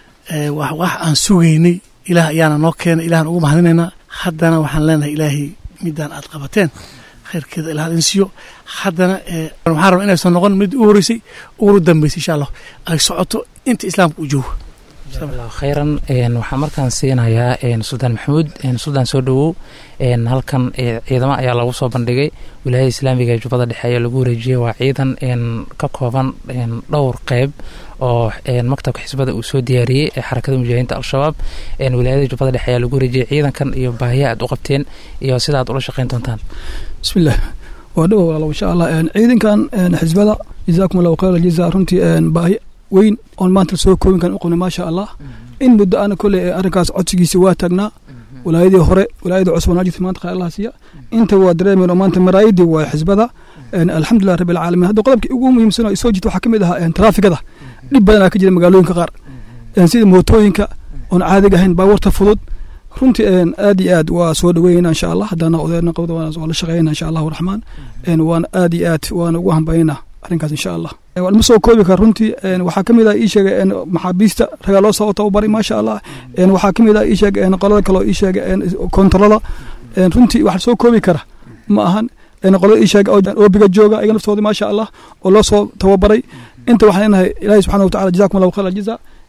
wax aan sugeynay ilaah ayaana noo keenay ilahan ugu mahadinaynaa haddana waxaan leenahay ilaahay midaan aad qabateen khayrkeeda ilaah idin siiyo haddana waxaan rabaa inaysan noqon mid u horeysay ugu dambeysay insha allah ay socoto inta islaamka u joogo jazakallahu khayran waxaan markaan siinayaa suldaan maxamuud suldaan soo dhowow halkan ciidamo ayaa lagu soo bandhigay wilaayada islaamiga ee jubbada dhexe ayaa lagu wareejiyey waa ciidan ka kooban dhowr qeyb oo maktabka xisbada uu soo diyaariyey ee xarakada mujaahidiinta al-shabaab wilaayada jubbada dhexe ayaa lagu wareejiyey ciidankan iyo baahiya aad u qabteen iyo sida aad ula shaqeyn doontaan bismillaah waa dhowo walaalo insha allah ciidankan xisbada jazaakum allahu khayr aljaza runtii baahi weyn oon maanta soo koobin kan u qabnay maasha allah in muddo ana kolley arrinkaas codsigiisa waa taagnaa walaayadii hore walaayada cusub naajid maanta khayr allah siiya inta waa dareemeen oo maanta maraayidii waa xisbada alxamdulilah rabbi alcaalamiin hadda qodobkii ugu muhiimsan oo soo jirta waxaa ka mid ahaa traafigada dhib badanaa ka jira magaalooyinka qaar sida mootooyinka oon caadiga ahayn baabuurta fudud runtii aad iyo aad waa soo dhaweynayna insha allah haddana odeerna qabda waa la shaqeynayna insha allahu raxmaan waana aad iyo aad waana ugu hambaynaa arrinkaas insha allah ma soo koobi kara runtii waxaa ka mid ah ii sheegay maxaabiista ragaa loo soo tababaray maasha allah waxaa ka mid ah ii sheegay qolada kaloo ii sheegay kontarada runtii wax soo koobi kara ma ahan qolada ii sheegay oobiga jooga ayaga naftooda maasha allah oo loo soo tababaray inta waxaan leenahay ilaahay subxana watacala jazakum allahu khayr aljaza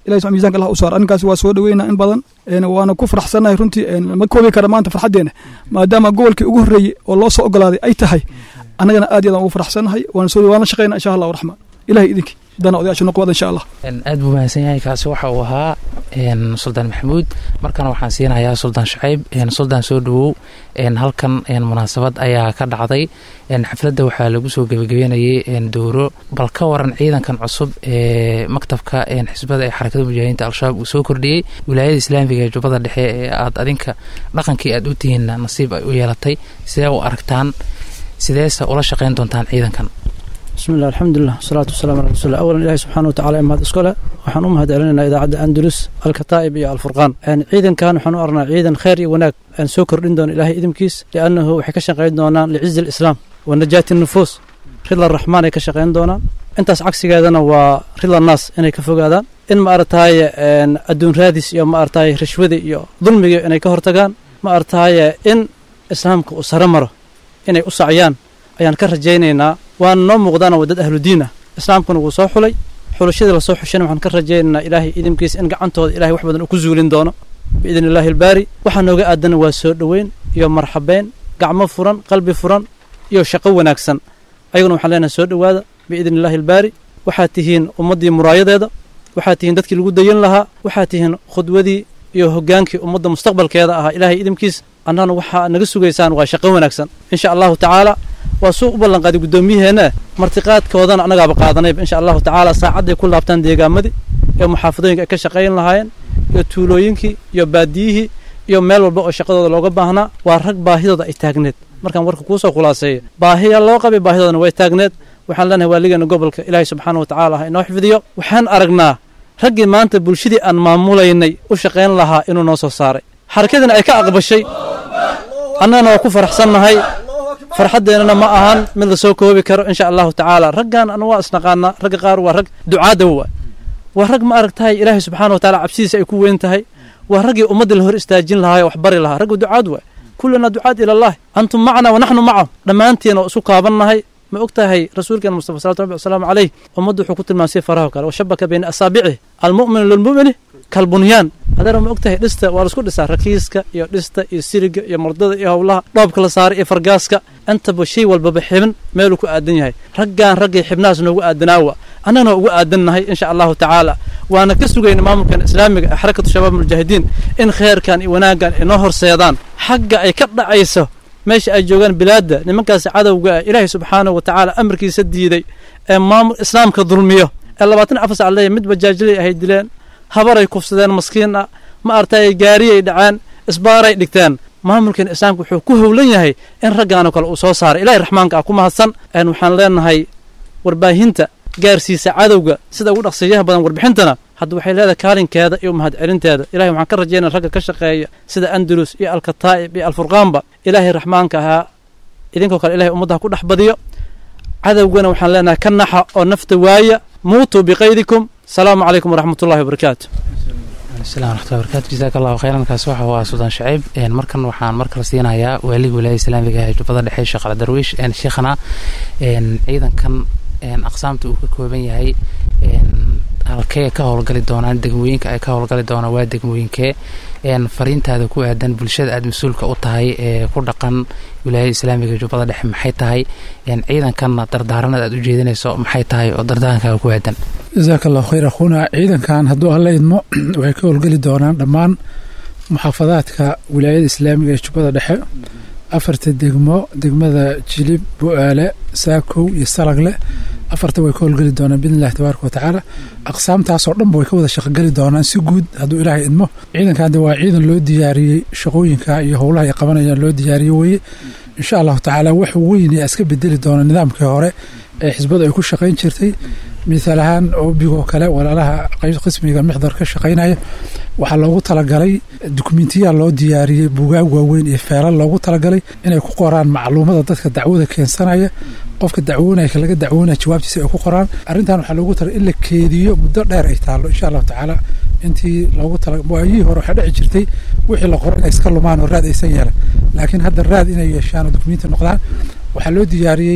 ilahi subxana miisanka allah u saar arrinkaas waa soo dhaweynaa in badan waana ku faraxsannahay runtii ma koobi kara maanta farxaddeena maadaama gobolkii ugu horreeyey oo loo soo ogolaaday ay tahay annagana aad iyo aad ugu faraxsannahay waana soo waana shaqaynaa insha allahu raxmaan ilahay idinkii dana odayaasha noqo wada insha allah aad buu mahadsan yahay kaasi waxa uu ahaa suldaan maxamuud markana waxaan siinayaa suldaan shacayb suldaan soo dhawow halkan munaasabad ayaa ka dhacday xafladda waxaa lagu soo gebagabeynayay dowro bal ka waran ciidankan cusub ee maktabka xisbada ee xarakada mujaahidiinta al-shabaab uu soo kordhiyey wilaayada islaamiga ee jubbada dhexe ee aad adinka dhaqankii aad u tihiinna nasiib ay u yeelatay sidee u aragtaan sideese ula shaqayn doontaan ciidankan bismi llah alxamdulilah wasalaatu wasalaam ala rasuulillah awalan ilahi subxana wa tacala mahad iskole waxaan u mahad celinaynaa idaacadda andalus alkataa'ib iyo alfurqaan ciidankan waxaan u arnaa ciidan khayr iyo wanaag aan soo kordhin doono ilahay idinkiis liannahu waxay ka shaqayn doonaan licizi alislaam wa najaati nufuus ridla raxmaan ay ka shaqayn doonaan intaas cagsigeedana waa ridla naas inay ka fogaadaan in ma aragtaaye adduun raadis iyo ma aragtaaye rashwada iyo dulmiga inay ka hortagaan ma aragtaaye in islaamka uu sare maro inay u sacyaan ayaan ka rajaynaynaa waana noo muuqdaana waa dad ahludiin ah islaamkuna wuu soo xulay xulashadii lasoo xushana waxaan ka rajaynaynaa ilaahay idinkiisa in gacantooda ilahay wax badan uu ku zuulin doono biidni illaahi albaari waxaa nooga aadana waa soo dhoweyn iyo marxabeyn gacmo furan qalbi furan iyo shaqo wanaagsan ayaguna waxaan leenahay soo dhowaada biidni illaahi albaari waxaad tihiin ummaddii muraayadeeda waxaad tihiin dadkii lagu dayan lahaa waxaad tihiin khudwadii iyo hoggaankii ummadda mustaqbalkeeda ahaa ilaahay idinkiis annagana waxaa naga sugaysaan waa shaqo wanaagsan insha allahu tacaala waa suu u ballanqaaday guddoomiyaheena martiqaadkoodana annagaaba qaadanayba insha allahu tacaala saacadday ku laabtaan deegaamadii iyo muxaafadooyinka ay ka shaqayn lahaayeen iyo tuulooyinkii iyo baadiyihii iyo meel walba oo shaqadooda looga baahnaa waa rag baahidooda ay taagneed markaan warka kuusoo khulaaseeya baahiya loo qabay baahidoodana way taagneed waxaan leenahay waaligeena gobolka ilaahay subxaana wa tacaala ha inoo xifdiyo waxaan aragnaa raggii maanta bulshadii aan maamulaynay u shaqayn lahaa inuu noo soo saaray xarakadiina ay ka aqbashay annagana waa ku faraxsannahay farxaddeenana ma ahan mid la soo koobi karo insha allahu tacaala raggan anu waa isnaqaanaa ragga qaar waa rag ducaada waa waa rag ma aragtahay ilaahay subxaana wa taala cabsidiisa ay ku weyn tahay waa raggii ummadda la hor istaajin lahaa wax bari lahaa ragga ducaad waay kullana ducaad ilallahi antum macna wa naxnu macahum dhammaantiin oo isu kaabannahay ma og tahay rasuulkeena mustafa salawatu rabbi wasalaamu caleyh ummaddu wuxuu ku tilmaamsay faraho kale washabaka bayna asaabicihi almu'minu lilmu'mini kalbunyaan adeer ma og tahay dhista waa laisku dhisaa rakiiska iyo dhista iyo siriga iyo mardada iyo howlaha dhoobka la saaray iyo fargaaska intaba shay walbaba xibin meeluu ku aadan yahay raggaan raggay xibnahaas noogu aadanaawa annagana ugu aadannahay insha allahu tacaala waana ka sugayna maamulkan islaamiga ee xarakatu shabaab mujaahidiin in kheyrkan iyo wanaaggan inoo horseedaan xagga ay ka dhacayso meesha ay joogaan bilaadda nimankaasi cadowga ah ilaahay subxaanahu wa tacaala amarkiisa diiday ee maamul islaamka dulmiyo ee labaatan afar sac leeyahy mid bajaajilay ahay dileen habaray kufsadeen maskiin ah ma artay gaariyay dhaceen isbaaray dhigteen maamulkan islaamka wuxuu ku howlan yahay in raggaanoo kale uu soo saaray ilahay raxmaanka ah ku mahadsan waxaan leenahay warbaahinta gaarsiisa cadowga sida ugu dhaqsiyaha badan warbixintana hadda waxay leedahay kaalinkeeda iyo mahad celinteeda ilahay waxaan ka rajaynaya ragga ka shaqeeya sida andalus iyo alkataa'ib iyo alfurqaanba ilaahay raxmaanka ahaa idinkoo kale ilahay ummaddaha ku dhex badiyo cadowgana waxaan leenahay ka naxa oo nafta waaya muutuu biqaydikum asalaamu calaykum waraxmat ullahi wabarakaatu asalam raxmatullahi barakatu jazaaka allahu khayran kaasi waxa waa suldaan shaciib markan waxaan markale siinayaa waaliga wilaayada islaamiga ee jubbada dhexe sheekh aldarwiish sheekhana ciidankan aqsaamta uu ka kooban yahay halkee ka howlgali doonaan degmooyinka ay ka howlgali doonaan waa degmooyinkee fariintaada ku aadan bulshada aada mas-uulka u tahay ee ku dhaqan wilaayada islaamiga jubbada dhexe maxay tahay ciidankanna dardaaranada aad u jeedinayso maxay tahay oo dardaarankaaga ku aadan jasaaka allahu khayr akhuuna ciidankan hadduu alla idmo waxay ka howlgeli doonaan dhammaan muxaafadaadka wilaayada islaamiga ee jubbada dhexe afarta degmo degmada jilib bu-aale saakow iyo salagle afarta way ka howlgeli doonaan biidn illahi tabaaraka watacaala aqsaamtaasoo dhanba way ka wada shaqogeli doonaan si guud hadduu ilaahay idmo ciidankan de waa ciidan loo diyaariyey shaqooyinka iyo howlaha ay qabanayaan loo diyaariyey weye insha allahu tacaala wax weyn ee iska bedeli doona nidaamkii hore ee xisbadu ay ku shaqayn jirtay mithaal ahaan obigoo kale walaalaha qismiga mixdar ka shaqaynaya waxaa loogu talagalay dukumentiyaa loo diyaariyey bugaag waaweyn iyo feelal loogu talagalay inay ku qoraan macluumada dadka dacwada keensanaya qofka dacwoonaya ka laga dacwoonaya jawaabtiisa ay ku qoraan arrintan waxaa loogu talagalay in la keediyo muddo dheer ay taallo insha allahu tacaala intii loogu tala waayihii hore waxaa dhici jirtay wixii la qoro inay iska lumaan oo raad aysan yeelan laakiin hadda raad inay yeeshaan oo dukumenti noqdaan waxaa loo diyaariyey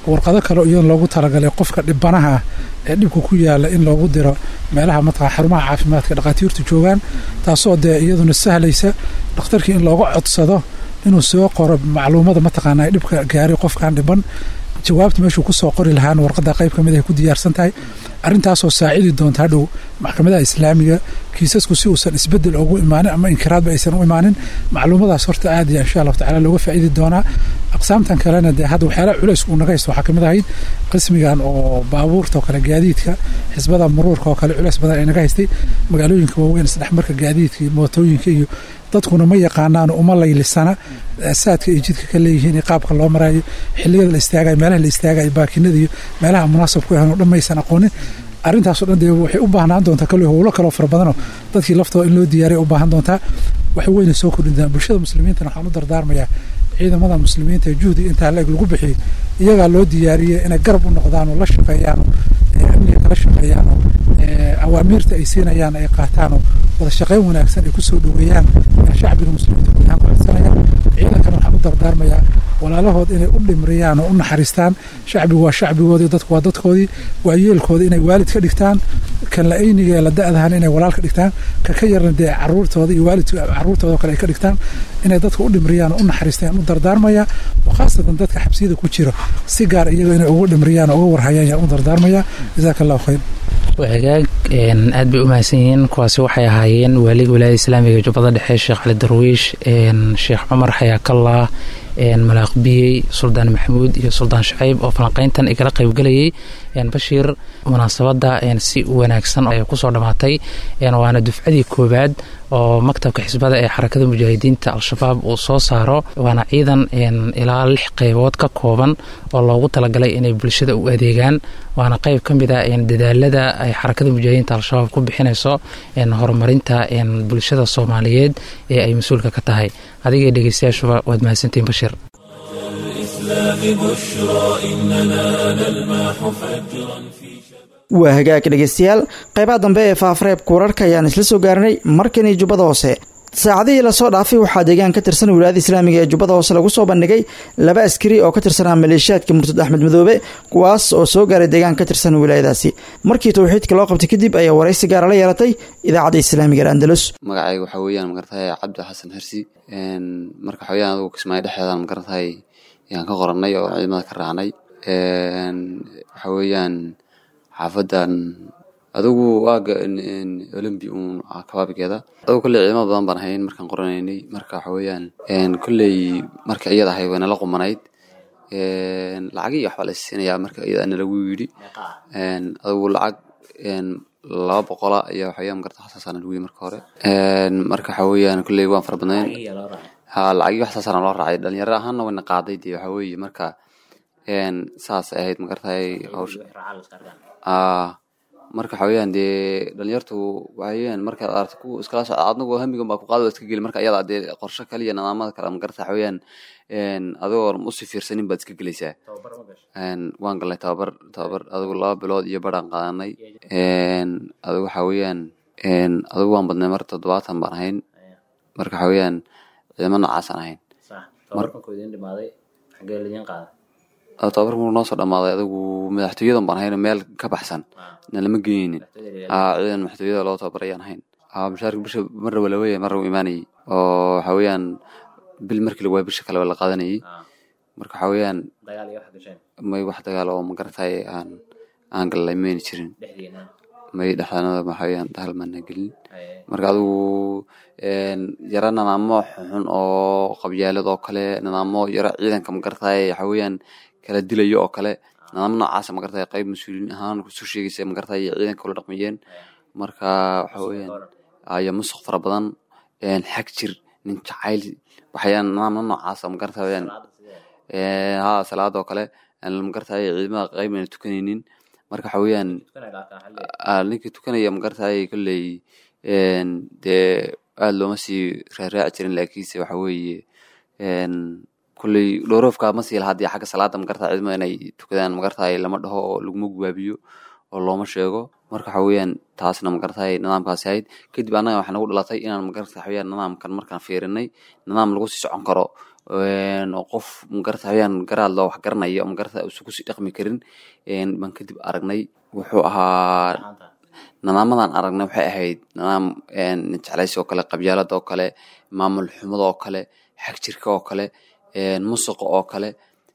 warqado kale iyadan loogu talagalay qofka dhibanaha ah ee dhibka ku yaala in loogu diro meelaha mataqaa xarumaha caafimaadka dhakhaatiirtu joogaan taasoo dee iyaduna sahlaysa dhakhtarkii in looga codsado inuu soo qoro macluumada mataqaanaa dhibka gaaray qofkan dhiban jawaabta meeshuu kusoo qori lahaana warqada qayb ka mid ay ku diyaarsan tahay arrintaasoo saacidi doonta hadhow maxkamadaha islaamiga kiisasku si uusan isbedel ugu imaanin ama inkiraadba aysan u imaanin macluumadaas horta aad iyo insha allahu tacala looga faa'iidi doonaa aqsaamtan kalena dee hadda waxyaalaha culays uu naga haysto waxaa kamid ahayd qismigan oo baabuurta oo kale gaadiidka xisbada muruurka oo kale culays badan ay naga haystay magaalooyinka waaweyn isdhexmarka gaadiidka iyo mootooyinka iyo dadkuna ma yaqaanaan uma laylisana saadka ay jidka ka leeyihiin iyo qaabka loo maraayo xiliyada la istaagayo meelaha la istaagayo baakinada iyo meelaha munaasabku ahan oo dhan maysan aqoonin arrintaasoo dhan dee waxay u baahnaan doontaa kale howlo kaloo fara badanoo dadkii laftooda in loo diyaariya u baahan doontaa wax weyna soo kordhin doonaa bulshada muslimiintana waxaan u dardaarmayaa ciidamada muslimiinta ee juhdiga intaa la-eg lagu bixiyey iyagaa loo diyaariyey inay garab u noqdaan oo la shaqeeyaan oo amniga kala shaqeeyaan oo awaamiirta ay siinayaan ay qaataan oo wada shaqeyn wanaagsan ay kusoo dhoweeyaan shacbiga muslimiinta guud ahaan ku codsanaya ciidankan waxaan u dardaarmayaa walaalahood inay u dhimriyaan oo u naxariistaan shacbigu waa shacbigoodii dadku waa dadkoodii waa yeelkooda inay waalid ka dhigtaan kan la ayniga ee la da-dahan inay walaal ka dhigtaan ka ka yarna dee caruurtooda iyo waalidka caruurtooda oo kale ay ka dhigtaan inay dadka u dhimriyaan oo u naxariistaan u dardaarmaya oo khaasatan dadka xabsiyada ku jiro si gaar iyaga inay ugu dhimriyaan oo uga warhayaan yaan u dardaarmaya jazaaka allahu khayr wagaag aad bay u mahadsan yihiin kuwaasi waxay ahaayeen waaliga wilaayada islaamiga jubbada dhexe sheekh cali darwiish sheekh cumar xayaakallah malaaq biyey suldaan maxamuud iyo suldaan shacayb oo falanqeyntan igala qaybgelayay bashiir munaasabadda si wanaagsan ay kusoo dhammaatay waana dufcadii koowaad oo maktabka xisbada ee xarakada mujaahidiinta al-shabaab uu soo saaro waana ciidan ilaa lix qeybood ka kooban oo loogu talagalay inay bulshada u adeegaan waana qeyb ka mid a dadaalada ay xarakada mujaahidiinta al-shabaab ku bixinayso horumarinta bulshada soomaaliyeed ee ay mas-uulka ka tahay adigay dhegeystayaashuba waad mahadsantihin bashiir waa hagaag dhegeystayaal qaybaha dambe ee faafareebka wararka ayaan isla soo gaarnay markanii jubbada hoose saacadihii lasoo dhaafay waxaa deegaan ka tirsan wilaayada islaamiga ee jubbada hoose lagu soo bandhigay laba askari oo ka tirsanaa maleeshiyaadka murtad axmed madoobe kuwaas oo soo gaaray deegaan ka tirsan wilaayadaasi markii towxiidka loo qabtay kadib ayaa waraysi gaara la yeelatay idaacadda islaamiga ee andalus magacayga waxaa weeyaan magaratahay cabdi xasan hersi marka waxaa weyaan adugu kismaayo dhexdeedan magaratahay yaan ka qorannay oo ciidamada ka raacnay waxaa weeyaan xaafadan adigu waaga olombi uun kabaabigeeda adigu kolley ciidamada badan baan hayn markaan qoranaynay marka waxa weeyaan kolley marka iyada ahay way nala qumanayd lacagii waxbaa la siinayaa marka iyada nalagu yidhi adigu lacag laba boqola ayaa waxaweyaan magarta xasaasana lagu yidhi marka hore marka waxa weeyaan kolley waan fara badnayn ha lacagii wax saasaana loo raacay dhalinyaro ahaanna wayna qaaday dee waxa weeye marka saas ay ahayd magartahay hawsha marka waxa weeyaan dee dhalinyartu waxaweyaan markaad aragto ku iskala socda adnagu hamigan baa ku qaada iska geli marka iyada dee qorshe kaliya nidaamada kale magarta waxa weeyaan adigoo usii fiirsanin baad iska gelaysaa waan galnay tababar tababar adigu laba bilood iyo baraan qaadanay adigu waxa weeyaan adigu waan badnay mar toddobaatan baan ahayn marka waxa weeyaan ciidamo noocaasaan ahayn tababarka markuu noo soo dhamaaday adigu madaxtooyadan baan ahayn meel ka baxsan na lama geynin ciidan madaxtooyada loo tababarayaan ahayn mushaarka bisha marna waa laweeya marna uu imaanayay oo waxa weeyaan bil markii lagu waay bisha kale waa la qaadanayay marka waxa weeyaan may wax dagaal oo magaratahay aan aan gallay mayna jirin may dhexdaanada waxa weeyaan dahal maana gelin marka adigu yaro nidaamo xunxun oo qabyaalad oo kale nidaamo yaro ciidanka magaratahay waxa weeyaan kala dilayo oo kale nidaamo noocaasa magaratahay qayb mas-uuliyiin ahaan kusoo sheegaysa magaratahay ciidanka kula dhaqmayeen marka waxa weeyaan aya musuq fara badan xag jir nin jacayl waxayaan nidaamna noocaasa magaratahay weyaan ha salaada oo kale magaratahay ciidamada qayb ayna tukanaynin marka waxa weeyaan ninkii tukanaya magaratahay kolley dee aada looma sii raaraaci jirin laakiinse waxa weeye kolley dhowroofka ma sii lahaa dee xagga salaada magartaa ciidamada inay tukadaan magartahay lama dhaho oo laguma gubaabiyo oo looma sheego marka waxa weeyaan taasna magartahay nidaamkaasi ahayd kadib annaga waxaa nagu dhalatay inaan magarta waxa weeyaan nidaamkan markaan fiirinay nidaam lagu sii socon karo oo qof magarata waxaweyaan garaad loo wax garanaya oo magarata usan kusii dhaqmi karin baan kadib aragnay wuxuu ahaa nadaamadan aragnay waxay ahayd nadaam jeclaysi oo kale qabyaalada oo kale maamul xumada oo kale xagjirka oo kale musuqa oo kale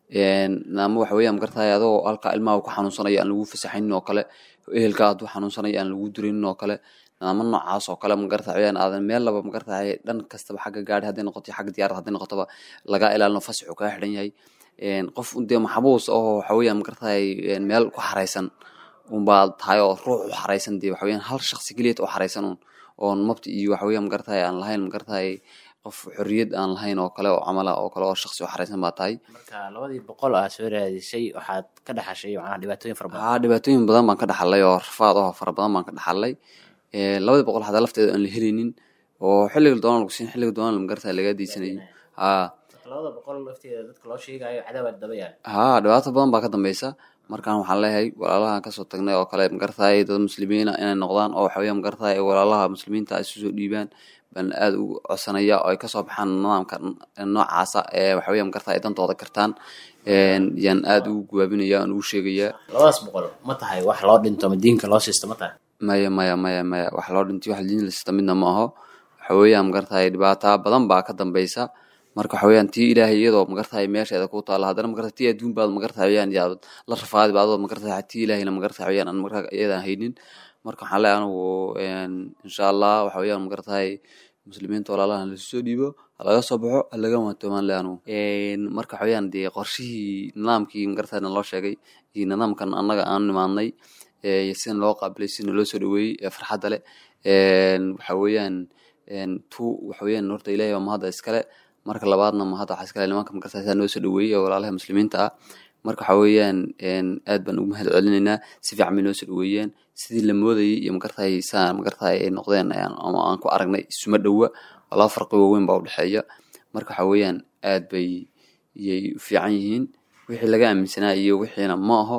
nadaamo waxa weeyaan magaratahay adoo halkaa ilmaha ku xanuunsanayo aan lagu fasaxaynin oo kale ehelka hadduu xanuunsanayo aan lagu duraynin oo kale nadaamo noocaas oo kale magarata waxaweyaan aadan meel laba magaratahay dhan kastaba xagga gaari hadday noqoto xagga diyaarad hadday noqotoba lagaa ilaalino fasaxu kaa xidhan yahay qof dee maxbuus oo waxa weeyaan magaratahay meel ku xaraysan unbaa tahay oo ruux u xaraysan dee waxa weyaan hal shaksi keliyat oo xaraysan un oon mabti iyo waxa weeyaan magaratahay aan lahayn magaratahay qof xorriyad aan lahayn oo kale oo camala oo kale oo shaksi oo xaraysan baa tahay marka labadii boqol aa soo raadisay waxaad ka dhaxashay macnaha dhibaatooyin fara badan haa dhibaatooyin badan baan ka dhaxalay oo rafaad oo fara badan baan ka dhaxalay labadii boqol hadaa lafteeda aan la helinin oo xilliga doona lagu siin xilliga doona magaratahay lagaa diisanayay haa labada boqol lafteeda dadka loo sheegayo cadaawaad daba yaal haa dhibaato badan baa ka dambeysa markaan waxaan leeyahay walaalahan kasoo tagnay oo kale magaratahay dad muslimiina inay noqdaan oo waxaweya magaratahay walaalaha muslimiinta ay isu soo dhiibaan baan aada ugu codsanaya oo ay kasoo baxaan nidaamka noocaasa ee waxaweya magaratahay ay dantooda kartaan yaan aada ugu gawaabinaya aan ugu sheegayaa labadaas boqol ma tahay wax loo dhinto ma diinka loo siisto ma tahay maya maya maya maya wax loo dhintay wax diin la siista midna ma aho waxa weeyaan magaratahay dhibaata badan baa ka dambeysa marka waxa weeyaan tii ilaahay iyadoo magaratahay meesheeda ku taala haddana magarata tii adduun baad magaratahay weyaan yaad la rafaadi baadoo magaratahay tii ilaahayna magaratahay weyaan aan marka iyadaan haynin marka waxaan leeyahay anigu insha allah waxa weeyaan magaratahay muslimiinta walaalahan lasu soo dhiibo halaga soo baxo halaga waantoomaan le anigu marka waxa weeyaan dee qorshihii nidaamkii magaratahay naloo sheegay iyo nidaamkan annaga aan nimaadnay sina loo qaabilay sina loo soo dhaweeyey ee farxadda leh waxa weeyaan tu waxa weeyaan horta ilahay waa mahadda iskale marka labaadna mahadda waxaa iskale nimanka magaratahay saa noo soo dhaweeyey oo walaalaha muslimiinta ah marka waxa weeyaan aad baan ugu mahad celinaynaa si fiican bay noo soo dhaweeyeen sidii la moodayay iyo magaratahay saa magaratahay ay noqdeen ama aan ku aragnay isuma dhowa oo laba farqi waaweyn baa udhexeeya marka waxa weeyaan aad bay yay u fiican yihiin wixii laga aaminsanaa iyo wixiina ma aho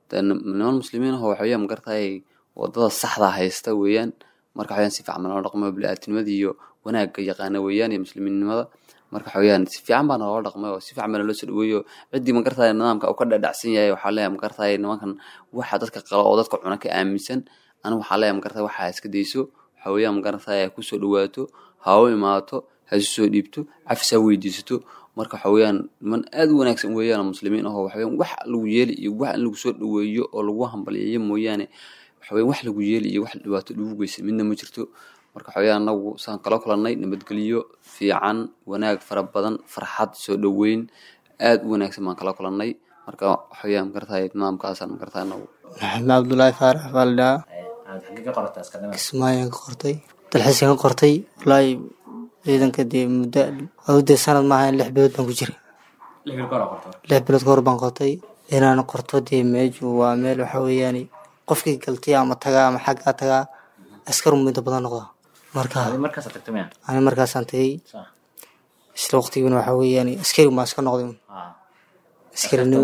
niman muslimiin aho waxa weeyaan magaratahay wadada saxda haysta weeyaan marka waxaweyaan si fiican baa noo dhaqmay bili-aadnimada iyo wanaagga yaqaana weeyaan iyo muslimiinnimada marka waxa weeyaan si fiican baa naloo dhaqmay oo si fiican baa naloo soo dhaweeyo ciddii magaratahay nidaamka uu ka dhadhacsan yahay waxaa leeyahay magaratahay nimankan waxa dadka qalo oo dadka cuna ka aaminsan anigu waxaa leeyahay magaratahay waxa iska dayso waxa weeyaan magaratahay ha kusoo dhawaato ha u imaato ha isu soo dhiibto cafis ha weydiisato marka waxa weeyaan niman aad u wanaagsan weeyaan muslimiin ahoo waxa weeyaan wax lagu yeeli iyo wax in lagu soo dhaweeyo oo lagu hambaliyeeyo mooyaane waxa weeyaan wax lagu yeeli iyo wax dhibaato lagu geysan midna ma jirto marka waxa weeyaan anagu saan kala kulannay nabadgelyo fiican wanaag fara badan farxad soo dhoweyn aad u wanaagsan baan kala kulannay marka waxa weeyaan magaratahay nidaamkaasaan magaratahay anagu maxamed cabdullaahi faarax baa la dhahaa kismaayaan ka qortay dalxiiskan ka qortay walaahi ciidanka dee muddo dee sanad maaha lix bilood baan ku jiray lix bilood ka hor baan qortay inaan qorto dee meeshu waa meel waxa weeyaan qofkii galtay ama tagaa ama xaggaa tagaa askar muddo badan noqda marka ani markaasaan tagay isla waqtiguna waxa weeyaan askari maa iska noqday askarinimo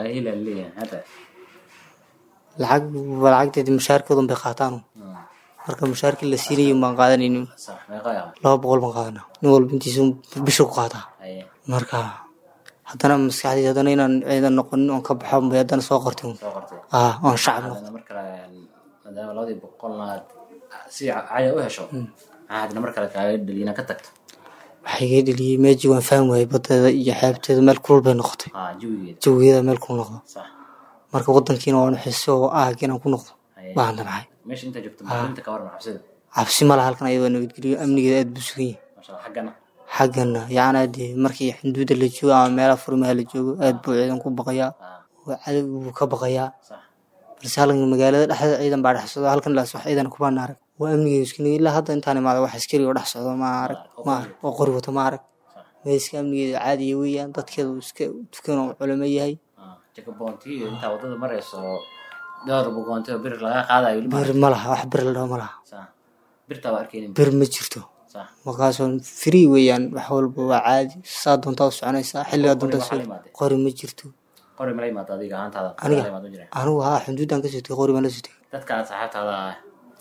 lacag lacagteedi mushaarkoodan bay qaataan marka mushaarkii la siinayay baan qaadanaynin laba boqol baan qaadana nin walba intiisa bisha ku qaataa marka haddana maskaxdayda haddana inaan ciidan noqonin oon ka baxo bay haddana soo qortay ah oon shacab noqdo maadaama labadii boqolna aad si caya u hesho maxaa hadna mar kale kaaga dhaliina ka tagto waxaa iga dheliyey meejii waan fahmi waayey badeeda iyo xeebteeda meel kulul bay noqotay jawigeeda meel kulul noqdo marka wadankiina waan xiso oo aag inaan ku noqdo baan damcay meesha intaa joogto muslimiinta ka waran xabsida cabsi ma laha halkan ayadoo nabadgeliyo amnigeeda aad buu sugan yahay xaggana xaggana yacni dee markii xuduudda la joogo ama meelaha furmaha la joogo aad buu ciidan ku baqayaa cadow buu ka baqayaa balse halkan magaalada dhexdeeda ciidan baa dhex socda halkan laas wax ciidan kubaan arag waa amnigeedu iska nigi ilaa hadda intaan imaada wax askari oo dhex socdo ma arag ma arag oo qori wato ma arag meeska amnigeedu caadiya weeyaan dadkeedu iska tukan oo culamo yahay jakaboonti intaa wadada marayso dhowr bogoonti oo bir laga qaadayo bir ma laha wax bir la dhaho ma laha birtaa waa arkeynin bir ma jirto markaasoo free weeyaan wax walba waa caadi saa doontaa u soconaysaa xilligaa doontaa soo qori ma jirto qori mala imaado adiga ahaantaada aniga anigu haa xuduudaan ka sutay qori baan la sutay dadka aad saxaabtaada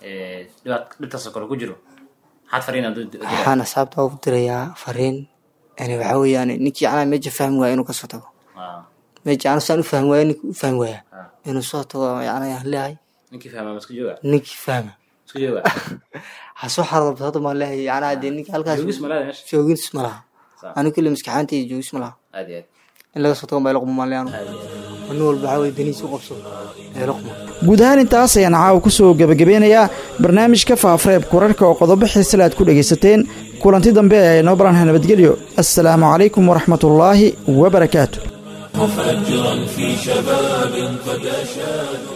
dhibaat dhibtaasoo kale ku jiro maxaad fariin waxaan asxaabta ugu dirayaa fariin yani waxaa weeyaan ninkii anaa meesha fahmi waaya inuu kasoo tago meesha anu saan u fahmi waaya ninkii u fahmi waaya inuu soo tago yani aan leeyahay ninkii fahma ma iska jooga ninkii fahma iska jooga ha soo xarabto hadda maan leeyahay yani hadee ninka halkaas joogis ma leedahay meesha joogis ma laha anigu kule maskaxaanta iyo joogis ma laha aad iyo aad in laga soo tago baa laquma maan leeyanu nin walba waxaa weye danihiisa u qabso ee laquma guud ahaan intaas ayaan caawa ku soo gebagabeynayaa barnaamijka faafareeb kurarka oo qodobo xiisale aad ku dhegaysateen kulanti dambe ee noo baranha nabadgelyo assalaamu calaykum waraxmatullaahi wabarakaatu مفجرا في شباب قد أشادوا